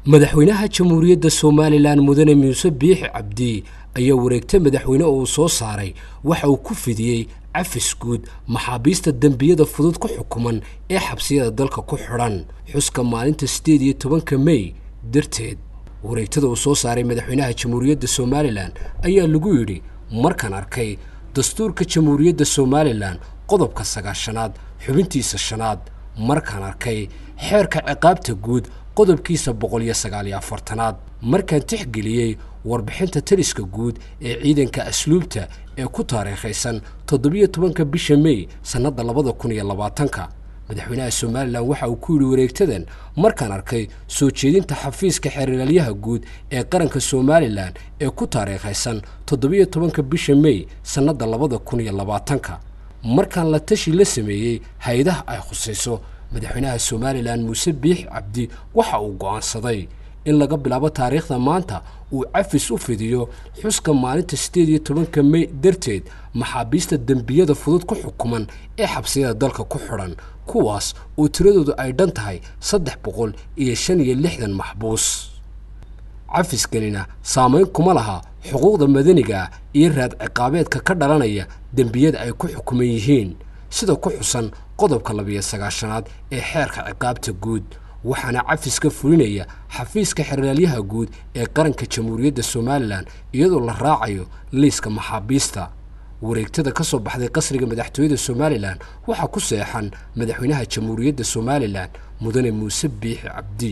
madaxweynaha jamhuuriyadda somalilan mudane muuse biixi cabdi ayaa wareegta madaxweyne oo uu soo saaray waxa uu ku fidiyey cafis guud maxaabiista dembiyada fudud ku xukuman ee xabsiyada dalka ku xidhan xuska maalinta siddeed iyo tobanka mey darteed wareegtada uu soo saaray madaxweynaha jamhuuriyadda somalilan ayaa lagu yidhi markaan arkay dastuurka jamhuuriyadda somalilan qodobka sagaashanaad xubintiisa shanaad markaan arkay xeerka ciqaabta guud qodobkiisa boqol iyo sagaaliyo afartanaad markaan tixgeliyey warbixinta taliska guud ee ciidanka asluubta ee ku taariikhaysan toddobiyo tobanka bisha mey sannadda labada kun iyo labaatanka madaxweynaha somalilan waxa uu ku yidhi wareegtadan markaan arkay soo jeedinta xafiiska xeeralyaha guud ee qaranka somalilan ee ku taariikhaysan toddobiyo tobanka bisha mey sannadda labada kun iyo labaatanka markaan la tashi la sameeyey hay-adaha ay khusayso madaxweynaha somalilan muuse biix cabdi waxa uu go'aansaday in laga bilaabo taariikhda maanta uu cafis u fidiyo xuska maalinta siddeed iyo tobanka mey darteed maxaabiista dembiyada fudud ku xukuman ee xabsiyada dalka ku xidhan kuwaas oo tiradoodu ay dhan tahay saddex boqol iyo shan iyo lixdan maxbuus cafiskanina saamayn kuma laha xuquuqda madaniga iyo raad ciqaabeedka ka dhalanaya dembiyada ay ku xukuman yihiin sida ku xusan qodobka labiyo sagaashanaad ee xeerka ciqaabta guud waxaana cafiska fulinaya xafiiska xeraalyaha guud ee qaranka jamhuuriyadda somalilan iyadoo la raacayo liiska maxaabiista wareegtada ka soo baxday qasriga madaxtooyada somalilan waxaa ku seexan madaxweynaha jamhuuriyadda somalilan mudane muuse biixi cabdi